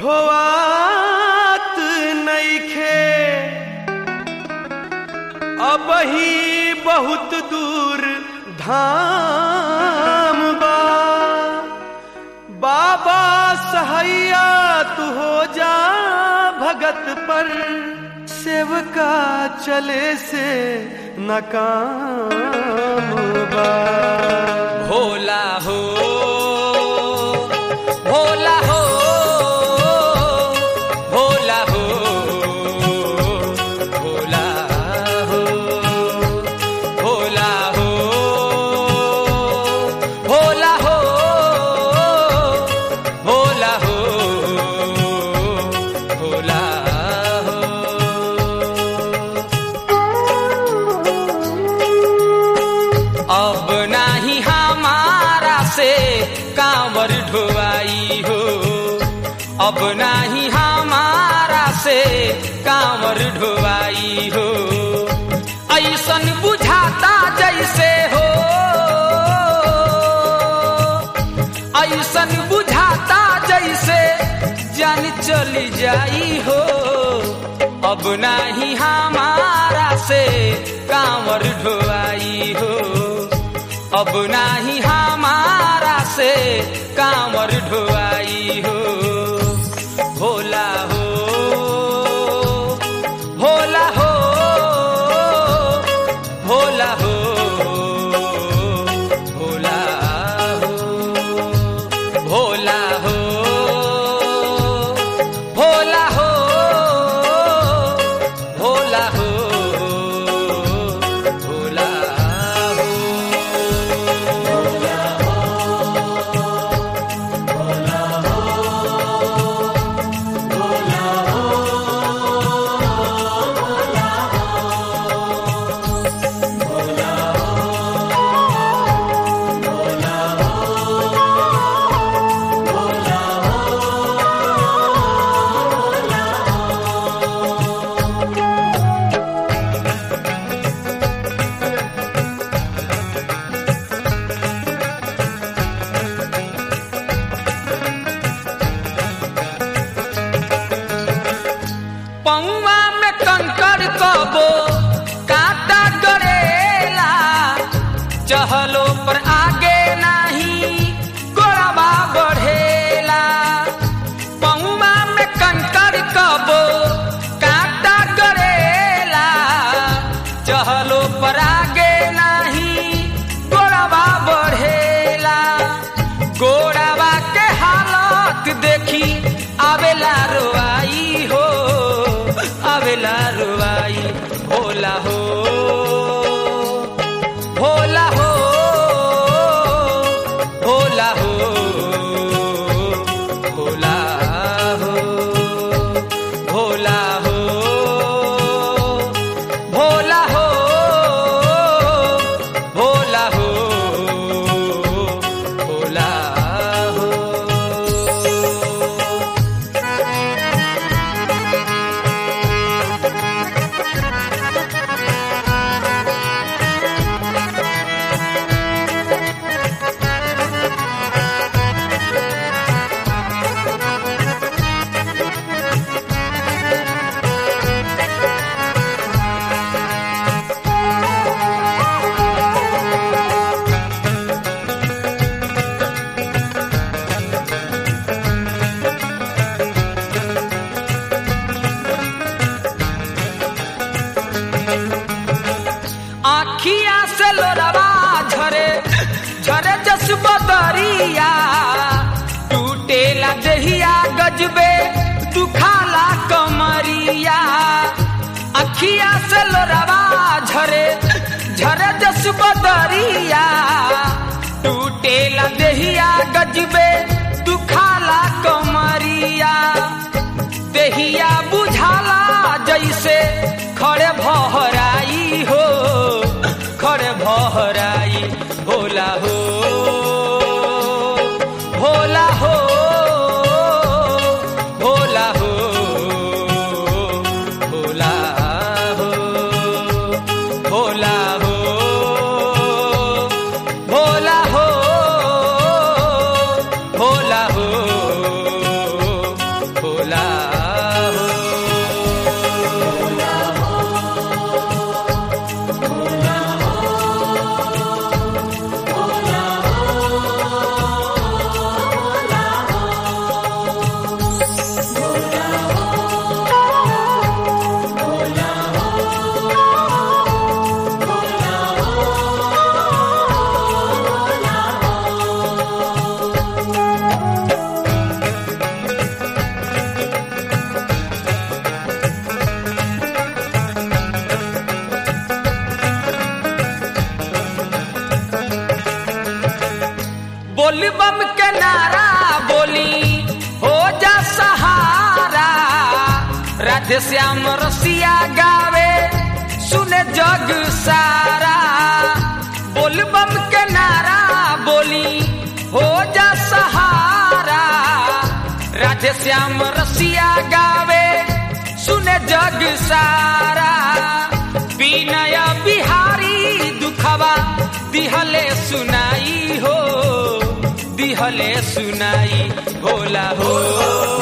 ढोआत नइखे अब ही बहुत दूर धाम बा बाबा सहैया तू हो जा भगत पर सेवका चले से नकाम बा भोला हो भोला हो भोला हो भोला हो भोला हो भोला हो भोला हो भोला हो अब नाही हमारा से कांवर ढोवाई हो अब नाही हमारा से कांवर ढोवाई हो ऐसन बुझाता जैसे हो ऐसन बुझाता जैसे जान चली जाई हो अब नाही हमारा से कांवर ढोवाई हो अब नाही हमारा से कांवर ढोवाई हो भोला हो भोला हो भोला हो भोला हो भोला हो भोला हो भोला हो भोला हो पौवा में कंकर कबो काटा गड़ेला चहलो पर आगे नहीं गोड़वा बढ़ेला पौवा में कंकर कबो काटा गड़ेला चहलो पर आगे नहीं गोड़वा बढ़ेला गोड़वा के हालत देखी आवेला रोआई हो आवेला रोआई भोला हो भोला हो भोला हो भोला हो भोला हो भोला हो भोला हो भोला हो आखिया से लोरवा झरे झरे जस बदरिया टूटेला देहिया गजबे दुखाला कमरिया अखिया से लोरवा झरे झरे जस बदरिया टूटेला देहिया गजबे दुखाला कमरिया देहिया बुझाला जैसे खड़े भहराई हो खड़े भहराई भोला हो भोला हो भोला हो भोला हो भोला हो भोला हो भोला हो राधे श्याम रसिया गावे सुने जग सारा बोल बम के नारा बोली हो जा सहारा राधे श्याम रसिया गावे सुने जग सारा विनय बिहारी दुखवा दिहले सुनाई हो दिहले सुनाई भोला हो